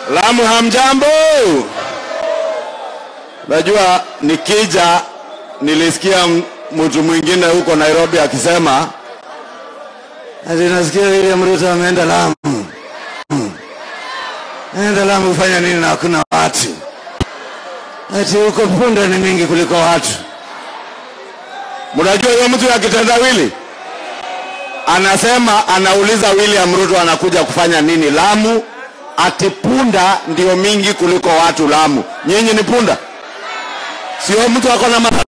Lamu hamjambo? Najua nikija nilisikia m- mtu mwingine huko Nairobi akisema ati nasikia William Ruto ameenda Lamu. Ameenda Lamu kufanya nini na hakuna watu? Ati huko punda ni mingi kuliko watu. Mnajua hiyo mtu ya kitendawili anasema, anauliza William Ruto anakuja kufanya nini Lamu, ati punda ndio mingi kuliko watu Lamu. Nyinyi ni punda? Sio mtu ako na madharau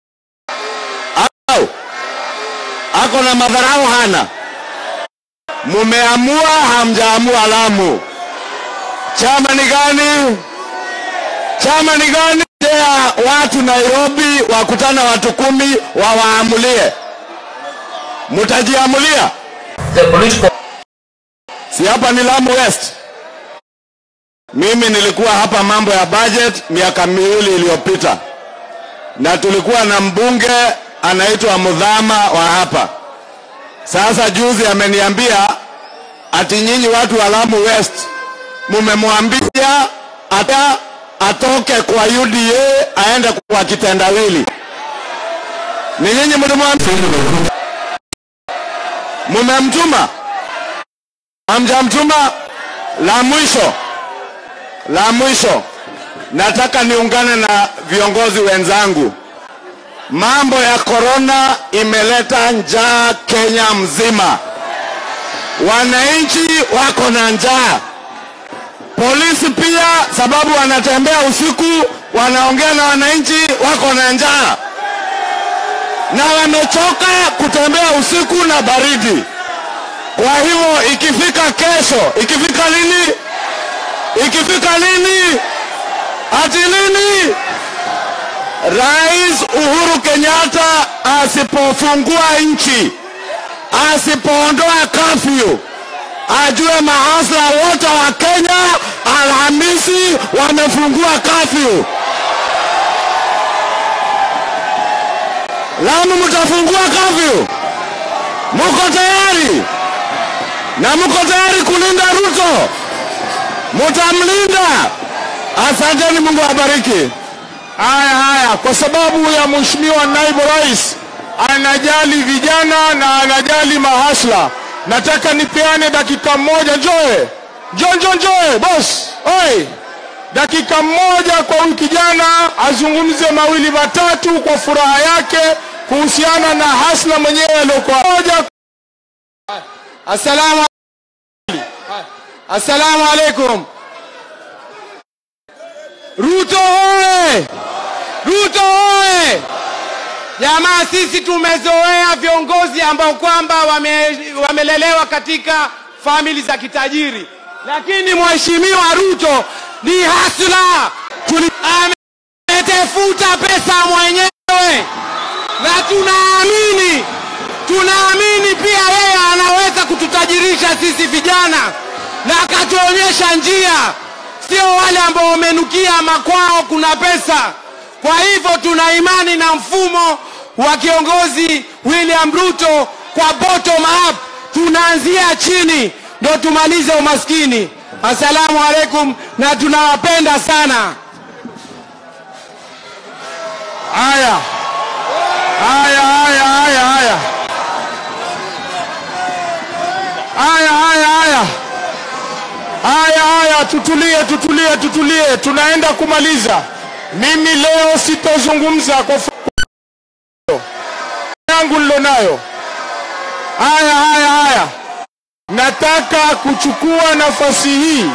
au ako na madharau hana? Mumeamua hamjaamua Lamu? Chama ni gani? Chama ni gani? Ya watu Nairobi wakutana watu kumi wawaamulie, mutajiamulia? the political Si hapa ni Lamu West. Mimi nilikuwa hapa mambo ya budget miaka miwili iliyopita, na tulikuwa na mbunge anaitwa Mudhama wa hapa. Sasa juzi ameniambia ati nyinyi watu wa Lamu West mumemwambia ata atoke kwa UDA aende kwa kitendawili. Ni nyinyi mlimwambia, mumemtuma hamjamtuma. La mwisho, la mwisho, nataka niungane na viongozi wenzangu. Mambo ya korona imeleta njaa Kenya mzima, wananchi wako na njaa, polisi pia, sababu wanatembea usiku, wanaongea na wananchi, wako na njaa na wamechoka kutembea usiku na baridi. Kwa hivyo ikifika kesho, ikifika lini, ikifika lini, ati lini, Rais Uhuru Kenyatta asipofungua nchi, asipoondoa kafyu, ajue mahasla wote wa Kenya Alhamisi wamefungua kafyu. Lamu mtafungua kafyu? Muko tayari? na mko tayari kulinda Ruto? Mutamlinda? Asanteni, Mungu awabariki. Haya haya, kwa sababu ya mheshimiwa naibu rais anajali vijana na anajali mahasla, nataka nipeane dakika moja. Njoe, njo njo njoe, boss oi, dakika moja kwa huyu kijana azungumze mawili matatu kwa furaha yake kuhusiana na hasla mwenyewe aliyokuwa moja. Assalamu Assalamu alaikum. Ruto oye! Ruto oye! Jamaa, sisi tumezoea viongozi ambao kwamba wame, wamelelewa katika famili za kitajiri, lakini mheshimiwa Ruto ni hasla, Tuli- ametafuta pesa mwenyewe na tunaamini tunaamini pia yeye anaweza kututajirisha sisi vijana na akatuonyesha njia, sio wale ambao wamenukia makwao kuna pesa. Kwa hivyo tuna imani na mfumo wa kiongozi William Ruto kwa bottom up, tunaanzia chini ndo tumalize umaskini. Assalamu alaikum, na tunawapenda sana. Haya haya haya haya haya haya haya haya haya haya, tutulie, tutulie, tutulie, tunaenda kumaliza. Mimi leo sitozungumza kwa fu- yangu nilonayo. Haya haya haya, nataka kuchukua nafasi hii.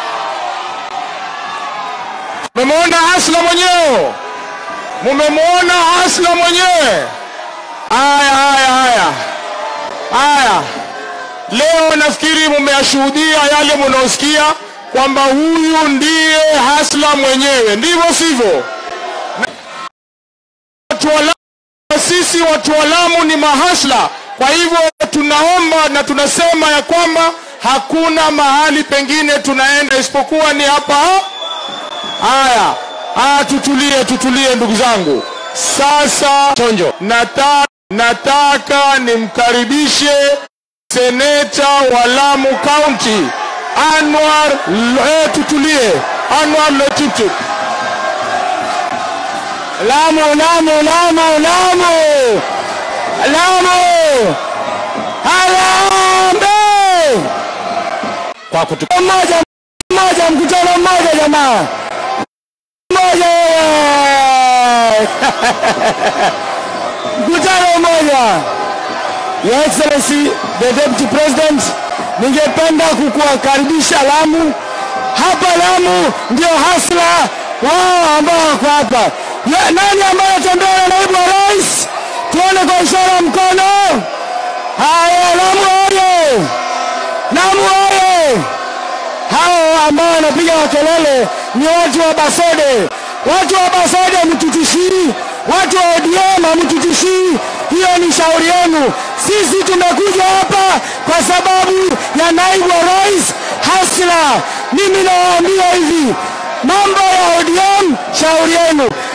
Mumemwona Hasla mwenyewe, mumemwona Hasla mwenyewe. Haya haya haya haya Leo nafikiri mumeyashuhudia yale munaosikia kwamba huyu ndiye hasla mwenyewe, ndivyo sivyo? Na- Watu wa Lamu, sisi watu wa Lamu ni mahasla. Kwa hivyo tunaomba na tunasema ya kwamba hakuna mahali pengine tunaenda isipokuwa ni hapa. Haya, haya, tutulie, tutulie ndugu zangu. Sasa chonjo, nataka, nataka nimkaribishe seneta wa Lamu County Anwar eh, tutulie. Anwar Loitiptip. Lamu, Lamu, Lamu, Lamu, Lamu, Harambee! Kwa kutu Mmoja mmoja, mkutano mmoja jamaa, mmoja wewe. mkutano mmoja. Your Excellency the Deputy President, ningependa kukuwakaribisha Lamu. Hapa Lamu ndio hasla wao ambao wako hapa. Ya- Nani ambaye atembea na naibu wa rais? Tuone kwa ishara ya mkono. Haya, Lamu oye! Lamu oye! hao ambao wanapiga makelele ni watu wa Basode. Watu wa Basode mtutishii, watu wa ODM hamtutishii. Hiyo ni shauri yenu. Sisi tumekuja hapa kwa sababu ya naibu wa rais Hasla. Mimi nawaambia hivi, mambo ya ODM shauri yenu.